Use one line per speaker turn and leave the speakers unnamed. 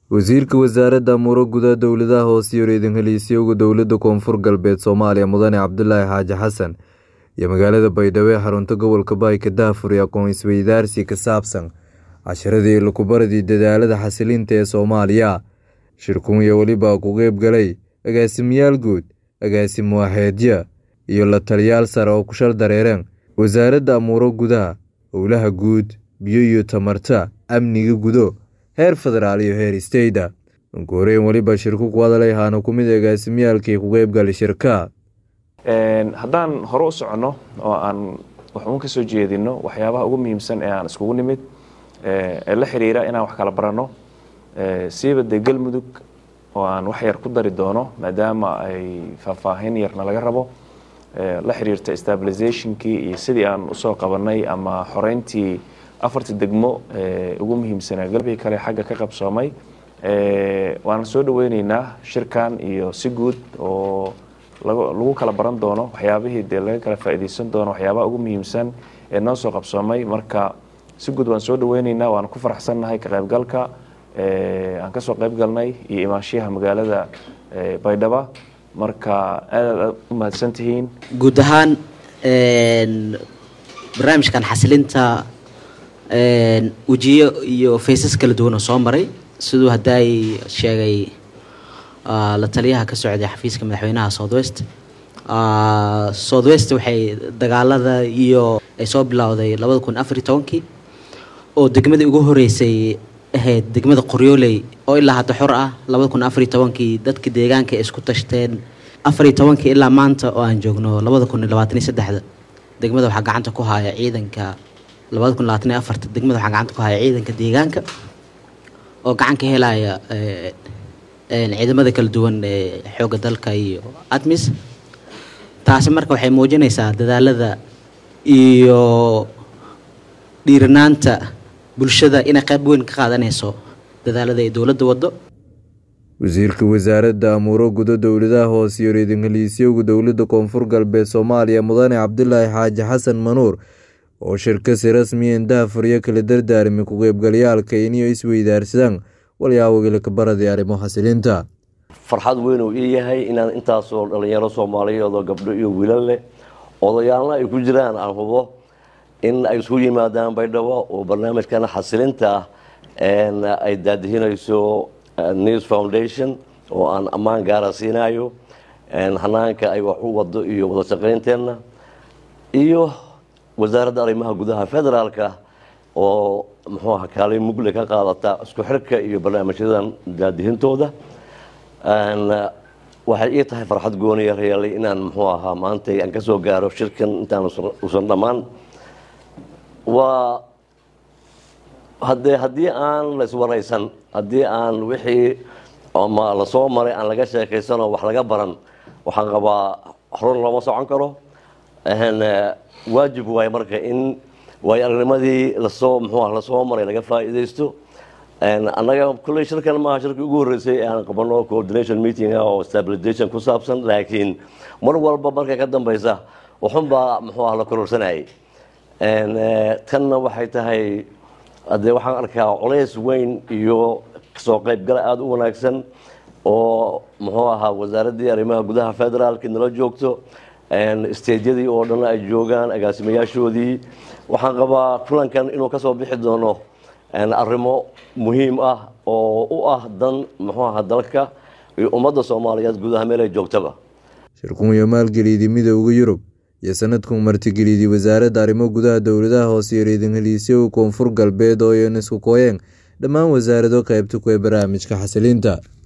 Wasiirka Wasaaradda Amuuro Gudaha Dowladaha Hoose iyo Ra'iisul Heliyeyaasha Dowladda Koonfur Galbeed Soomaaliya Mudane Cabdulaahi Xaaji Xasan iyo magaalada Baydhabo ee xarunta gobolka Baayka Daafur iyo aqoon isweydaarsi ka saabsan casharadii lagu baradii dadaalada xasilinta ee Soomaaliya shirkun iyo weliba ku qeyb galay agaasimayaal guud agaasimo waaxeedyo iyo la taliyaal sare oo ku shal dareereen wasaaradda amuuro gudaha howlaha guud biyo iyo tamarta amniga gudo heer federaal iyo heer isteyda ugu horeyn weliba shirku ku hadalay ahaana ku mid agaasimiyaalkii ku qeyb galay shirka
haddaan hore u soconno oo aan waxuun ka soo jeedino waxyaabaha ugu muhiimsan ee aan iskugu nimid ee la xiriira inaan wax kala baranno siiba dee galmudug oo aan wax yar ku dari doono maadaama ay faahfaahin yarna laga rabo la xiriirta stabilizationkii iyo sidii aan usoo qabanay ama xoreyntii afarta degmo ugu muhiimsanaa galbihii kale xagga ka qabsoomay waana soo dhaweyneynaa shirkan iyo si guud oo lagu kala baran doono waxyaabihii dee laga kala faa'iideysan doono waxyaabaha ugu muhiimsan ee noo soo qabsoomay marka si guud waan soo dhaweyneynaa waana ku faraxsannahay ka qaybgalka aan kasoo qayb galnay iyo imaanshiyaha magaalada baydhaba marka aad aad u mahadsan tihiin
guud ahaan barnaamijkan xasilinta wejiyo iyo faysas kala duwan oo soo maray siduu haddaay sheegay la taliyaha ka socday xafiiska madaxweynaha southwest southwest waxay dagaalada iyo ay soo bilowday labada kun afariy tobankii oo degmadii ugu horeysay ahayd degmada qoryooley oo ilaa hadda xor ah labada kun afariy tobankii dadka deegaanka ay isku tashteen afariy tobankii ilaa maanta oo aan joogno labada kun iyo labaatan iyo saddexda degmada waxaa gacanta ku haya ciidanka labada kun labaatan iyo afarta degmada waxaa gacanta ku haya ciidanka deegaanka oo gacan ka helaya ciidamada kala duwan ee xoogga dalka iyo admis taasi marka waxay muujinaysaa dadaalada iyo dhiiranaanta bulshada inay qayb weyn ka qaadanayso dadaalada ay dowladda waddo
wasiirka wasaaradda amuuro gudo dowladaha hoose iyo ra'iisul heliyeyaasha dowladda koonfur galbeed Soomaaliya Mudane Cabdulaahi Xaaji Xasan Manuur oo shirkasi rasmi ah daafuryo kala dardaarmay ku qaybgalayaalka inay isweydaarsadaan walyaabo ka baradii arrimo xasilinta
farxad weyn uu ii yahay inaan intaasoo dhalinyaro soomaaliyeed oo gabdho iyo wiilal leh odayaalna ay ku jiraan aan hubo in ay isku yimaadaan baydhabo oo barnaamijkan xasilinta ah ay daadihinayso news foundation oo aan ammaan gaara siinayo hanaanka ay wax u wado iyo wada shaqaynteenna iyo wasaaradda arrimaha gudaha federaalka oo muxuu aha kaalin mugle ka qaadata isku xirka iyo barnaamijyadan daadihintooda waxay ii tahay farxad gooniya reelay inaan muxuu ahaa maanta aan ka soo gaaro shirkan intaan usan dhammaan waa hadee haddii aan laiswaraysan haddii aan wixii ama lasoo maray aan laga sheekaysanoo wax laga baran waxaan qabaa horun looma socon karo waajib waaye marka in waayo aragnimadii lasoo muxuu lasoo maray laga faa'iidaysto annaga kulley shirkan maaha shirkii ugu horreysay ee aan qabano coordination meeting ah oo stabilization ku saabsan laakiin mar walba markay ka dambeysa waxunbaa muxuu ah la kororsanayay tanna waxay tahay hadee waxaan arkaa culays weyn iyo kasoo qaybgala aada u wanaagsan oo muxuu ahaa wasaaraddii arrimaha gudaha federaalki nala joogto stejyadii oo dhan ay joogaan agaasimayaashoodii waxaan qabaa kulankan inuu kasoo bixi doono arrimo muhiim ah oo u ah dan muxuu aha dalka iyo ummadda soomaaliyeed gudaha meel ay joogtaba
shirkun iyo maalgeliyadii midowda yurub iyo sanadkun martigeliyadii wasaaradda arrimo gudaha dowladaha hoose iyo ra'iisul heliyeyaasha koonfur galbeed oo iyan isku kooyeen dhammaan wasaarado qaybta ku ee barnaamijka xasilinta